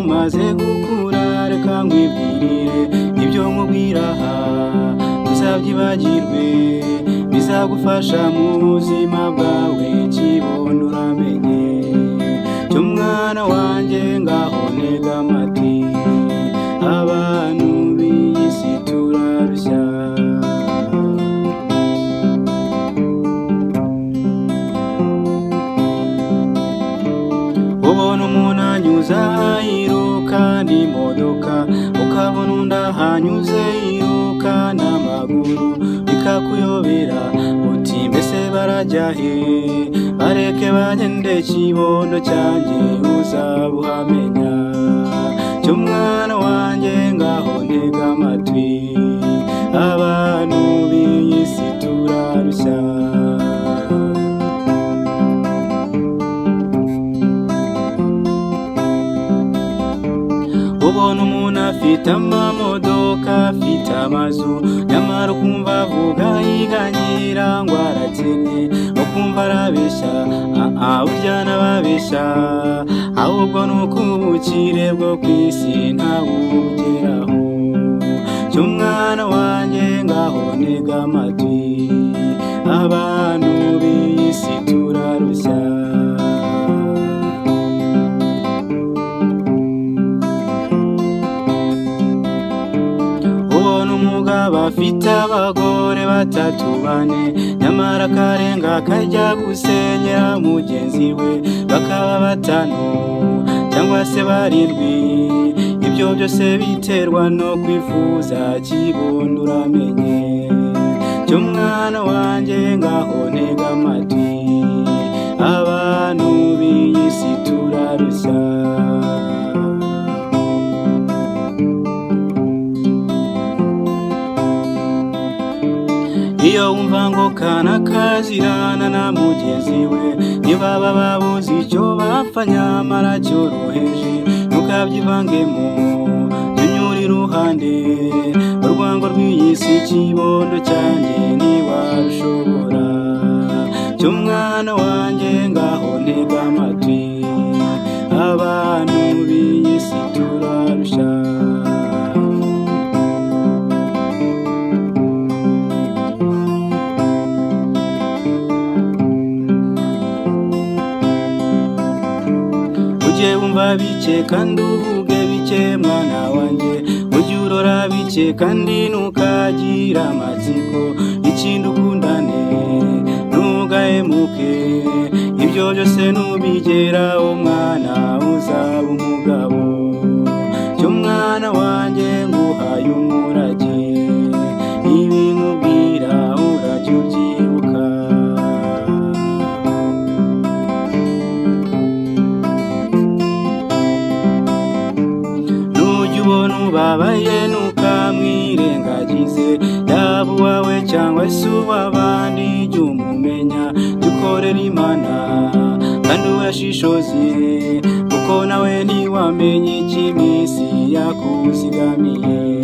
maze gukura reka nkwibwirire ibyo nkubwira aha ntuzabyibagirwe bizagufasha mu buzima bwawe kibondo uramenye cyo mwana wanjye ngaho ntega amati abantu b'iyi si turabya ubona umuntu anyuza yiruka n'imodoka ukabona undi ahanyuze yiruka n'amaguru bikakuyobera uti mbese barajya he bareke bagende kibondo cyanjye uzabuhamenya cy'umwana wanjye ngaho ntega amatwi abantu b'iyi si turarushya ubona umuntu afite amamodoka afite amazu nyamara ukumva avuga yiganyira ngo arakennye ukumva arabeshya aha burya n'ababeshya ahubwo ni uko ubukire bwo ku isi ntabugeraho cy'umwana wanjye ngaho ntega amatwi abantu b'iyi si turarushya ubona umugabo afite abagore batatu bane nyamara akarenga akajya gusenyera mugenzi we bakaba batanu cyangwa se barindwi ibyo byose biterwa no kwifuza kibondo uramenye cy'umwana wanjye ngaho ntega amatwi abantu b'iyi si turarushya iyo wumva ngo kana kazirana na mugenzi we ntibaba babuze icyo bapfa nyamara cyoroheje ntukabyivangemo tunyura iruhande urwango rw'iyi si kibondo cyanjye ntiwarushobora cy'umwana wanjye ngaho ntega amatwi abantu b'iyi si turarushya ujye wumva bike kandi uvuge bike mwana wanjye ujye urora bike kandi ntukagira amatsiko ikindi ukundane ntugahemuke ibyo byose nubigera umwana uzaba umugabo cy'umwana wanjye nguhaye umurage ibi nkubwira urajya ubyibuka nujya ubona ubabaye ntukamwirengagize yaba uwawe cyangwa se uw'abandi jya umumenya jya ukorera imana kandi urashishoze kuko nawe ntiwamenye icy'iminsi yakuzigamiye